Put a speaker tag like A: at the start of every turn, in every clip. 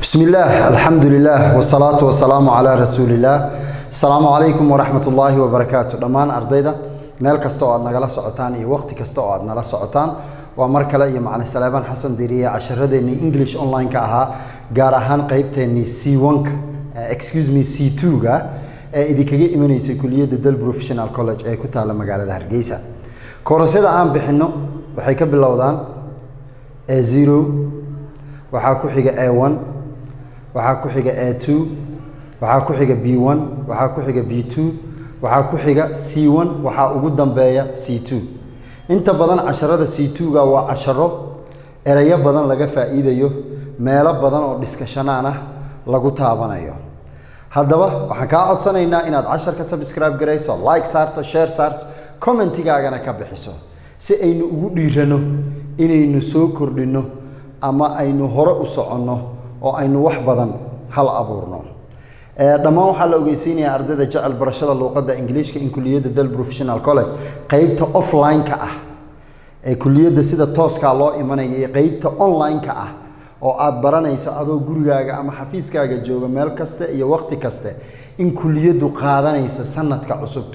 A: بسم الله الحمد لله والصلاة والسلام على رسول الله السلام عليكم ورحمة الله وبركاته دمان أرضيدا meel kasta oo aad nagala socotaan iyo waqti kasta oo aad nala socotaan waa mar kale iyo macalin salaaban xasan diriye casharadeenii english online-ka ahaa gaar ahaan qeybteenii c one-ka excuse me c two-ga ee idinkaga imanaysa kuliyadda del professional college ee ku taalla magaalada hargeysa koorasyada aan bixinno waxay ka bilowdaan a zero waxaa ku xiga a one waxaa ku xiga a two waxaa ku xiga b one waxaa ku xiga b two waxaa ku xiga c one waxaa ugu dambeeya c two inta badan casharada c two-ga waa casharo erayo badan laga faa'iidayo meelo badan oo dhiskashanaan ah lagu taabanayo haddaba waxaan kaa codsanaynaa inaad casharka subscribe garayso like saarto share saarto commentigaagana ka bixiso si aynu ugu dhiirano inaynu soo kordhinno ama aynu hore u soconno oo aynu wax badan hal abuurno dhammaan waxaa la ogeysiinayaa ardayda jecel barashada luuqadda ingiliishka in kuliyadda del professional college qeybta offline-ka ah ee kuliyadda sida tooskaa loo imanaya iyo qeybta online-ka ah oo aad baranayso adoo gurigaaga ama xafiiskaaga jooga meel kaste iyo waqti kaste in kuliyaddu qaadanaysa sanadka cusub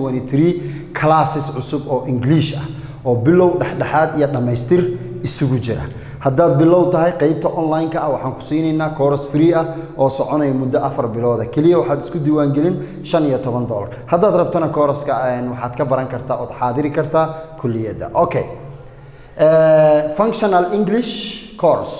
A: classes cusub oo english ah oo bilow dhexdhexaad iyo dhammaystir isugu jira haddaad bilow tahay qeybta online-ka ah waxaan ku siinaynaa coros free ah oo soconaya muddo afar bilooda keliya waxaad isku diiwaangelin shan iyo toban dollar haddaad rabtana coroska waxaad ka baran kartaa ood xaadiri kartaa kuliyadda okay functional english coros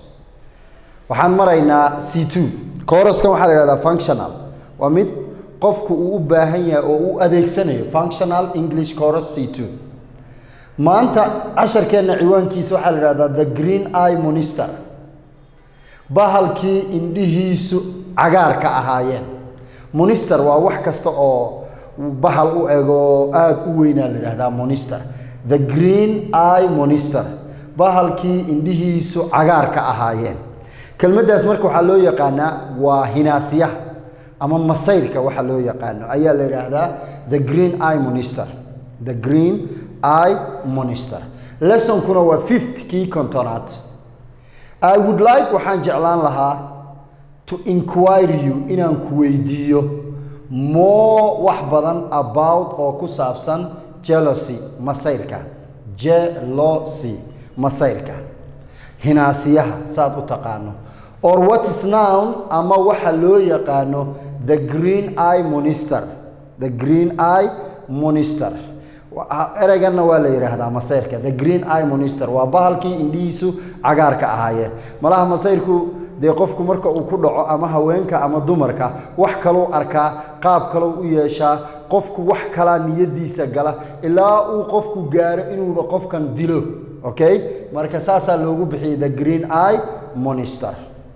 A: waxaan maraynaa c two coroskan waxaa la ihahdaa functional waa mid qofku uu u baahan yahay oo u adeegsanayo functional english coros c two maanta casharkeenna ciwaankiisa waxaa la ihahdaa the green eye monister bahalkii indhihiisu cagaarka ahaayeen monister waa wax kasta oo bahal u ego aada u weynaa la ihahdaa monister the green eye monister bahalkii indhihiisu cagaarka ahaayeen kelmaddaas marka waxaa loo yaqaanaa waa hinaasyaha ama masayrka waxa loo yaqaano ayaa la yidhaahdaa the green eye monister the green eye monister lessonkuna waa fifth kii kontonaad i would like waxaan jeclaan lahaa to inquire you inaan ku weydiiyo more wax badan about oo ku saabsan jealousy masayrka jealousy masayrka hinaasiyaha saad u taqaano or what is nown ama waxa loo yaqaano the green eye monister the green eye monister ereyganna waa la yidhaahdaa masayrka the green eye monister waa bahalkii indhihiisu cagaarka ahaayeen malaha masayrku dee qofku marka uu ku dhaco ama haweenka ama dumarka wax kalou arkaa qaab kalou u yeeshaa qofku wax kalaa niyadiisa gala ilaa uu qofku gaaro inuuba qofkan dilo okay marka saasaa loogu bixiyay the green eye monister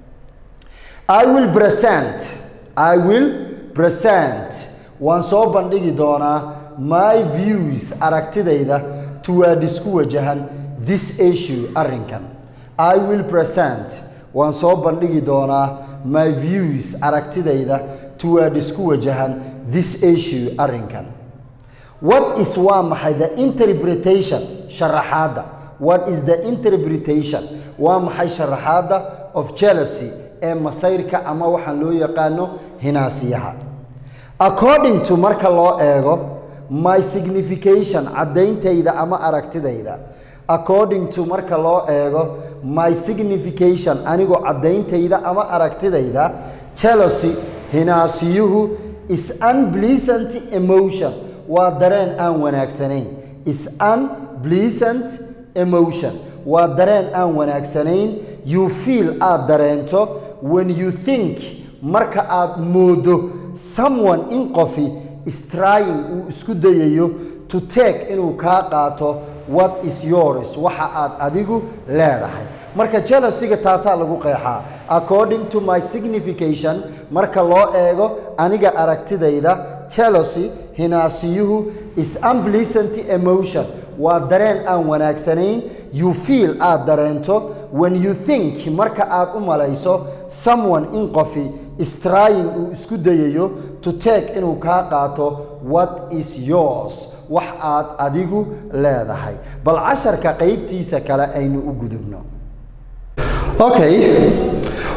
A: i will present i will present waan soo bandhigi doonaa my views aragtidayda toward isku wajahan this issue arrinkan i will present waan soo bandhigi doonaa my views aragtidayda toward isku wajahan this issue arrinkan what is waa maxay the interpretation sharaxaadda what is the interpretation waa maxay sharaxaadda of jealousy ee masayrka ama waxaan loo yaqaano hinaasiyaha according to marka loo eego my signification caddayntayda ama aragtidayda according to marka loo eego my signification anigoo caddayntayda ama aragtidayda jealousy hinaasiyuhu is unpleasant emotion waa dareen aan wanaagsanayn is unpleasant emotion waa dareen aan wanaagsanayn you feel aad dareento when you think marka aad moodo someone in qofi strying uu isku dayayo to take inuu kaa qaato what is yours waxa aad adigu leedahay marka jealousy-ga taasaa lagu qeexaa according to my signification marka loo eego aniga aragtidayda jealousy hinaasiyuhu is unpleasant emotion waa dareen aan wanaagsanayn you feel aad dareento when you think marka aad u malayso someone in qofi strying uu isku dayayo to take inuu kaa qaato what is yours wax aad adigu leedahay bal casharka qaybtiisa kale aynu u gudubno okay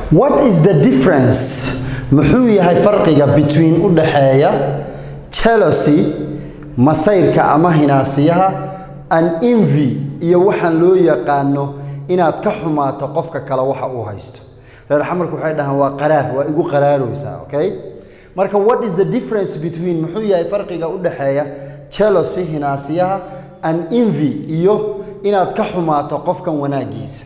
A: what is the difference muxuu yahay farqiga between u dhaxeeya jealousy masayrka ama hinaasiyaha an envy iyo waxaan loo yaqaano inaad ka xumaato qofka kale waxa uu haysto reer xamarku waxay dhahaan waa qaraar waa igu qaraaraysaa okay marka what is the difference between muxuu yahay farqiga u dhaxeeya jealousy hinaasiyaha an envy iyo inaad ka xumaato qofkan wanaagiisa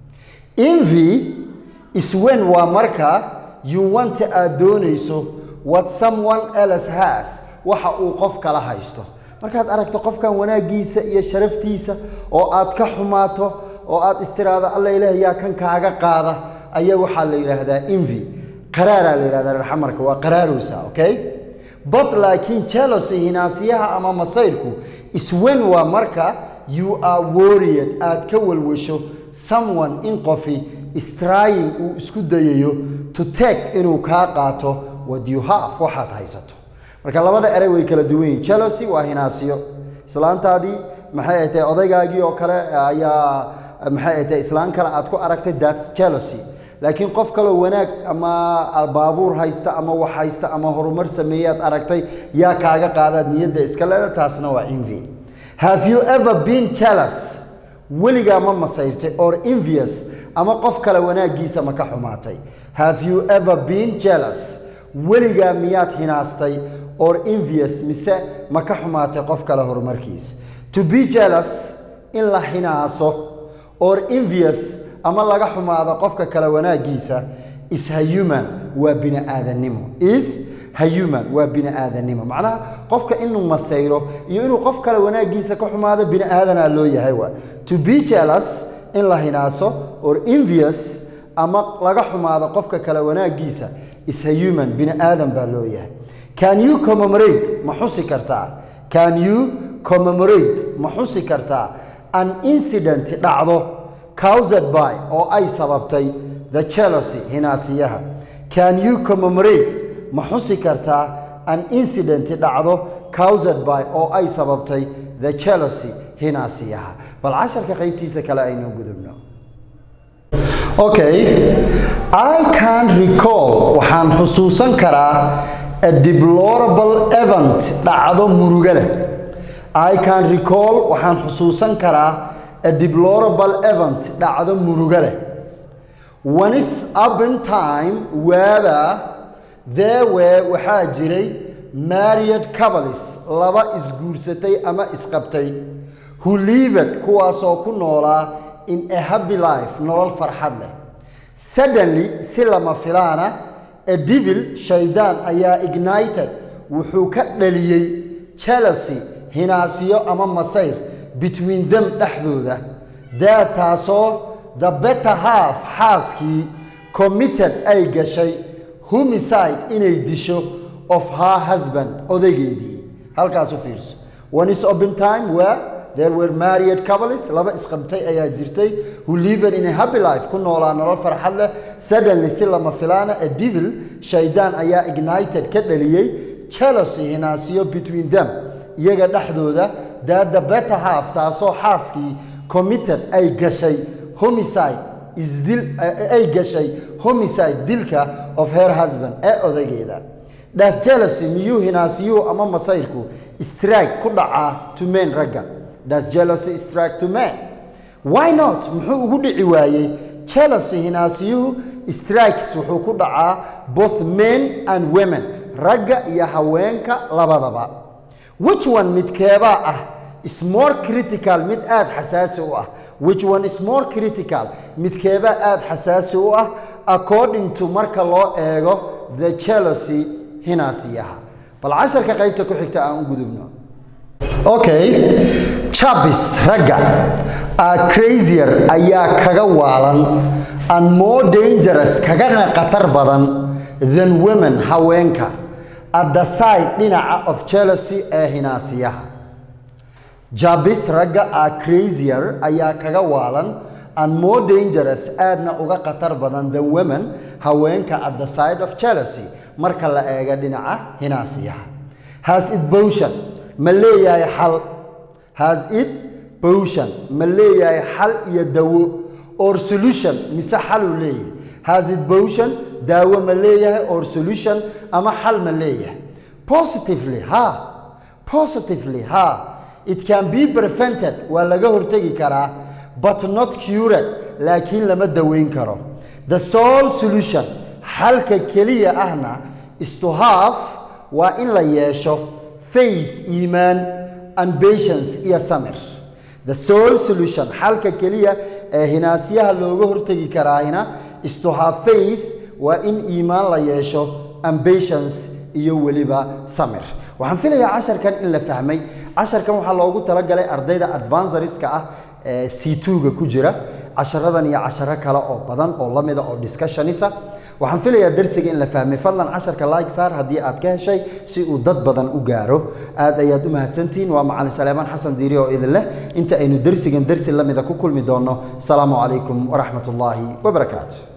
A: envy is when waa marka you want aad doonayso what someone else has waxa uu qof kala haysto markaad aragto qofkan wanaagiisa iyo sharaftiisa oo aad ka xumaato oo aad istiraado alla ilaah yaa kan kaaga qaada ayaa waxaa la yidhaahdaa envy qaraaraa la yidhahdaa reer xamarka waa qaraarowsa okay but laakiin jealousy hinaasiyaha ama masayrku is when waa marka you are worried aad ka walwasho someone in qofi is trying uu isku dayayo to take inuu kaa qaato what you have waxaad haysato marka labada erey way kala duwan yihin jealousy waa hinaasiyo islaantaadii maxay ay tahay odaygaagii oo kale ayaa maxay ay tahay islaan kale aad ku aragtay that's jealousy laakiin qof kaloo wanaag ama baabuur haysta ama wax haysta ama horumar sameeyaad aragtay yaa kaaga qaadaad niyadda iska leeda taasna waa envy have you ever been jealous weligaa ma masayrtay or envious ama qof kale wanaaggiisa ma ka xumaatay have you ever been jealous weligaa miyaad hinaastay or envious mise ma ka xumaatay qof kale horumarkiisa to be jealous in la hinaaso or envious ama laga xumaado qofka kale wanaaggiisa is human waa bini aadannimo is human waa bini aadannimo macnaha qofka inuu masayro iyo inuu qof kale wanaaggiisa ka xumaado bini aadanaa loo yahay waa to be jealous in la hinaaso or envious ama laga xumaado qofka kale wanaaggiisa is human bini aadan baa loo yahay can you commemorate ma xusi kartaa can you commemorate ma xusi kartaa an incident dhacdo caused by oo ay sababtay the jealousy hinaasiyaha can you commemorate ma xusi kartaa an incident dhacdo caused by oo ay sababtay the jealousy hinaasiyaha bal casharka qaybtiisa kale aynu gudubno okay i can recall waxaan xusuusan karaa a deplorable event dhacdo muruga leh i can recall waxaan xusuusan karaa a deplorable event dhacdo muruga leh once upon time waaba there were waxaa jiray married couples laba isguursatay ama isqabtay who lived kuwaasoo ku noolaa in a happy life nolol farxad leh suddenly si lama filaana a devil shaydaan ayaa ignited wuxuu ka dhaliyey jealousy hinaasiyo ama masayr between them dhexdooda that taasoo the better half xaaskii committed ay gashay homicide inay disho of her husband odaygeedii halkaas u fiirso one is open time where there were married couples laba isqabtay ayaa jirtay who lived in a happy life ku noolaa nolol farxad leh suddenly si lama filaana a devil shaydaan ayaa ignited ka dhaliyey jealousy hinaasiyo between them iyaga dhexdooda that the better half taasoo xaaskii committed ay gashay homicide isdil ay gashay homicide dilka of her husband ee odaygeeda das jealousy miyuu hinaasiyuhu ama masayrku strike ku dhacaa to men ragga das jealousy strike to men why not muxuu ugu dhici waayey jealousy hinaasiyuhu strikes wuxuu ku dhacaa both men and women ragga iyo haweenka labadaba which one midkeebaa ah is more critical mid aad xasaasi u ah which one is more critical midkeebaa aad xasaasi u ah according to marka loo eego the jealousy hinaasiyaha bal casharka qaybta ku xigta aan u gudubno okay chabis ragga are crazier ayaa kaga waalan and more dangerous kagana khatar badan than women haweenka at the side dhinaca of jealousy ee hinaasiyaha jabis ragga are crazier ayaa kaga waalan and more dangerous aadna uga khatar badan than women haweenka at the side of jealousy marka la eego dhinaca hinaasiyaha has it potion ma leeyahay xal has it potion ma leeyahay xal iyo dawo or solution mise xaluu leeyahay has it potion daawo ma leeyahay or solution ama xal ma leeyahay positively ha positively ha it can be prevented waa laga hortegi karaa but not cured laakiin lama daweyn karo the sole solution xalka keliya ahna is to have waa in la yeesho faith iimaan and patience iyo samir the sole solution xalka keliya ee hinaasyaha looga hortegi karaahina is to have faith waa in iimaan la yeesho and patience iyo weliba samir waxaan filayaa casharkan in la fahmay casharkan waxaa loogu talagalay ardayda advanceriska ah ee c2ga ku jira casharadan iyo casharo kale oo badan oo lamida oo discussionisa waxaan filayaa darsiga in la fahmay fadlan casharka like saar haddii aad ka heshay si uu dad badan u gaaro aad ayaad u mahadsantihiin waa macalin saleemaan xasan diiri oo idin leh inta aynu darsigan darsi lamida ku kulmi doonno asalaamu calaykum waraxmat ullaahi wabarakaatu